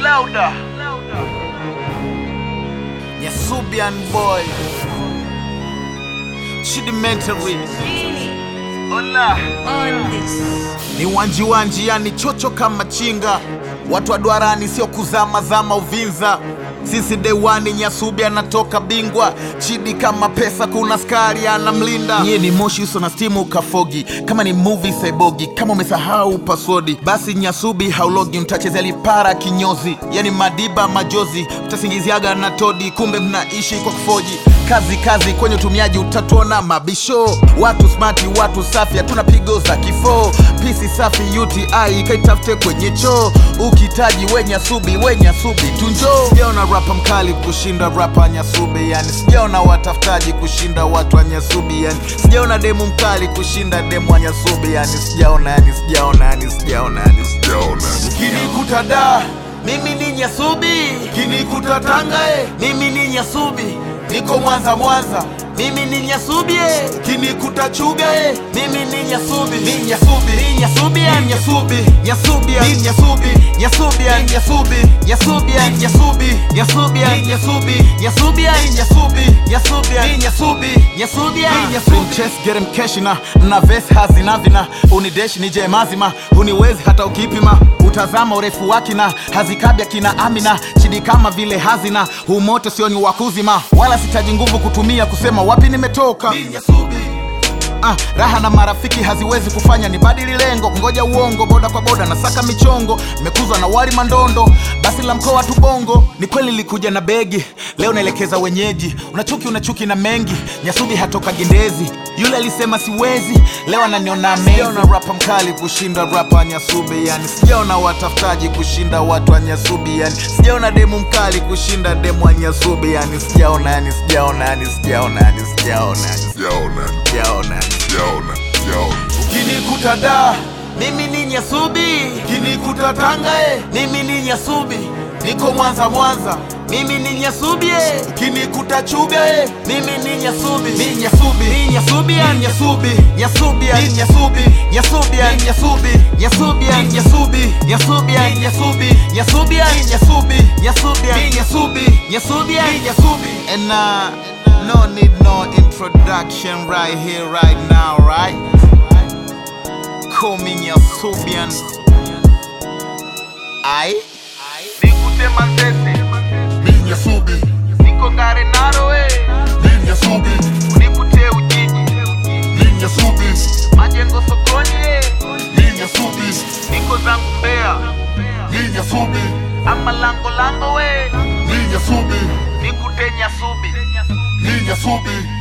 Louder. Nyasubian boy. Chidimentary. Hola. on this. Ni wanji wanji yani chocho kama chinga. Watu wa duarani sio kuzama zama Uvinza. Sisi dewani Nyasubi anatoka bingwa, Chidi kama pesa, kuna skari anamlinda. Nyie ni moshi uso na stimu kafogi, kama ni movie saibogi. Kama umesahau password, basi Nyasubi haulogi, mtachezea lipara kinyozi, yani madiba majozi, mtasingiziaga na todi, kumbe mnaishi kwa kufoji. Kazi kazi kwenye utumiaji, utatuona mabisho. Watu smati, watu safi, hatuna pigo za kifo. Pisi safi UTI kaitafute kwenye choo, ukitaji we Nyasubi, we Nyasubi tunjo. Sijaona rapa mkali kushinda rapa Nyasubi, yani sijaona watafutaji kushinda watu wa Nyasubi, yani sijaona demu mkali kushinda demu wa Nyasubi, yani sijaona, yani sijaona, yani sijaona, yani sijaona. Ukinikuta da mimi ni Nyasubi, ukinikuta Tanga eh, mimi ni Nyasubi, niko Mwanza Mwanza mimi ni Nyasubi eh, ukinikuta Chuga eh, mimi ni Nyasubi, ni Nyasubi, ni Nyasubi, ni Nyasubi, Nyasubi, ni Nyasubi, Nyasubi, ni Nyasubi, Nyasubi, ni Nyasubi, Nyasubi, ni Nyasubi, Nyasubi, ni Nyasubi, Nyasubi, ni Nyasubi, Nyasubi, ni Nyasubi. Chess get him cash na na vest hazina vina unideshi nije mazima uniwezi hata ukipima utazama urefu wake na hazikabya kina Amina chidi kama vile hazina humoto sio ni wakuzima wala sitaji nguvu kutumia kusema wapi nimetoka Ah, raha na marafiki haziwezi kufanya ni badili lengo ngoja uongo boda kwa boda na saka michongo nimekuzwa na wali mandondo basi la mkoa tu bongo ni kweli likuja na begi leo naelekeza wenyeji unachuki unachuki na mengi nyasubi hatoka gendezi yule alisema siwezi leo ananiona sijaona rapa mkali kushinda rapa nyasubi yani sijaona watafutaji kushinda watu wa nyasubi yani sijaona demu mkali kushinda demu wa nyasubi yani sijaona yani sijaona yani sijaona yani sijaona yani Sijaona, sijaona yani sijaona, sijaona. Ukinikuta da mimi ni Nyasubi, ukinikuta Tanga eh, mimi ni Nyasubi, niko Mwanza Mwanza mimi ni Nyasubi eh, ukinikuta Chuga eh, mimi ni Nyasubi, ni Nyasubi, ni Nyasubi, ni Nyasubi, Nyasubi, ni Nyasubi, Nyasubi, ni Nyasubi, Nyasubi, ni Nyasubi, Nyasubi, ni Nyasubi, Nyasubi, ni Nyasubi, Nyasubi, ni Nyasubi, Nyasubi, ni Nyasubi, and uh, no need no introduction right here right now right call me Nyasubian. Ai nikute Manzese, Mi Nyasubi, niko Ngare Narowe, mi Nyasubi, nikute Ujiji, mi Nyasubi, majengo sokoni, eh, mi Nyasubi, niko zangu Mbeya, mi Nyasubi, ama lango lango we, mi Nyasubi, nikute Nyasubi. mi Nyasubi.